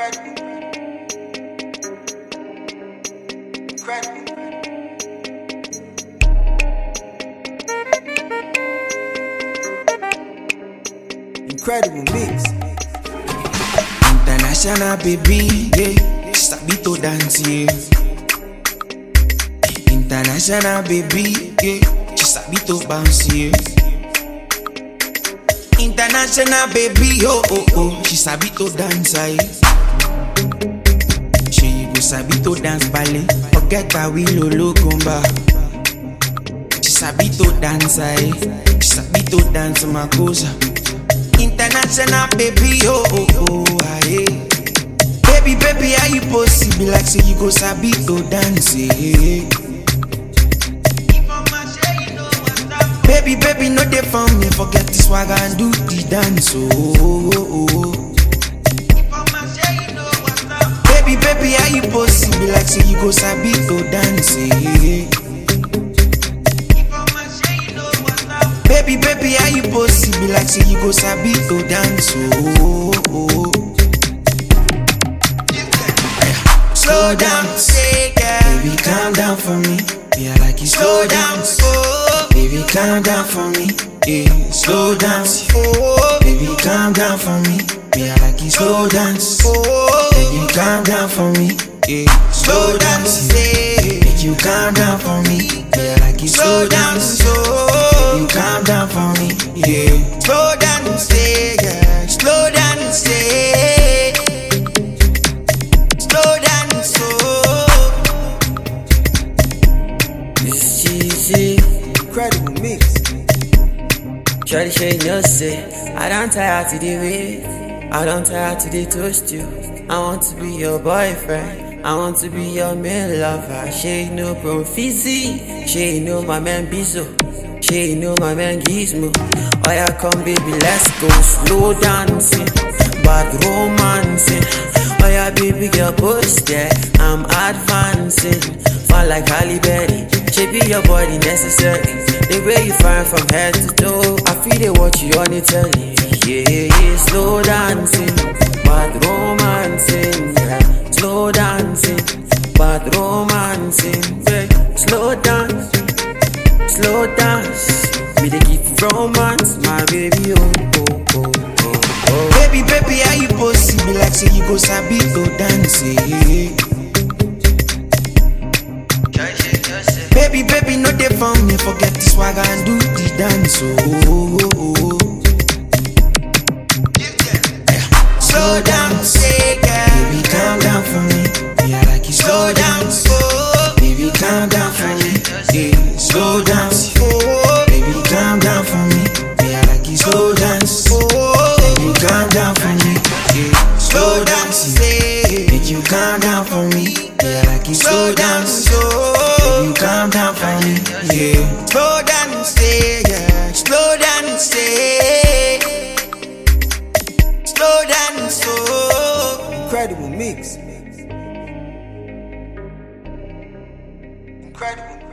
Incredible. Incredible. Incredible mix. International baby, yeah. Sabi to dance, yeah. International baby, yeah. She sabi to bounce, yeah. International baby, oh oh oh. She sabi to dance, yeah. She you go sabi to dance ballet. Forget how we lolo comba. She sabi to dance, yeah. She sabi to dance makosa. International baby, oh oh oh, ah, yeah. Baby, baby, how you possible? Like say you go sabi to dance, yeah. Baby, baby, no dey for me. Forget this swag and do the dance, oh oh oh. oh. Baby, baby, how you possible? Like say you go sabi to dance, yeah. Baby, baby, how you possible? Like say you go sabi to dance, oh. oh, oh. Slow down, say yeah. Baby, calm down for me. Yeah, I like you slow down, oh. Baby, calm down for me. Yeah, slow dance, oh. Baby, calm down for me. Yeah, I like you slow dance, oh. Baby, calm down for me. Yeah, slow dance, yeah. Make you calm down for me. Yeah, I like you slow dance, oh. Baby, calm down for me. Yeah, slow dance, yeah. Slow dance, yeah. Slow dance, oh. It's cheesy. Incredible mix. Shorty say no say I don't tire to the wait. I don't tire to the toast you. I want to be your boyfriend. I want to be your main lover. She no prophecy. She know my man Bizo. She know my man Gizmo. Oh yeah, come baby, let's go slow dancing, bad romancing. Oh yeah, baby girl, push there. I'm advancing, fun like Halle Berry. She be your body necessary. The way you fine from head to toe, I feel they watch you on the telly. Yeah, yeah, slow dancing, bad romancing. Yeah, slow dancing, bad romancing. Yeah, slow dance, slow dance. Me they give you romance, my baby. Oh, oh, oh, oh, oh. Baby, baby, how you possible? Like say you go sabi to dance, yeah. Baby, baby, no dey for me. Forget this swag and do the dance, oh. oh, oh, oh. Slow down, say yeah. Baby, calm down for me. Yeah, I like you slow down, oh. Baby, calm down for me. Yeah, slow down, oh. Baby, calm down for me. Yeah, I like you slow dance, oh. Baby, calm down for me. Yeah, slow down, say. Make you calm down for me. Yeah, I like you slow down, oh. Baby, calm down for me. Yeah, slow down, say yeah. Slow down, say. Slow down, so. Incredible mix. Incredible.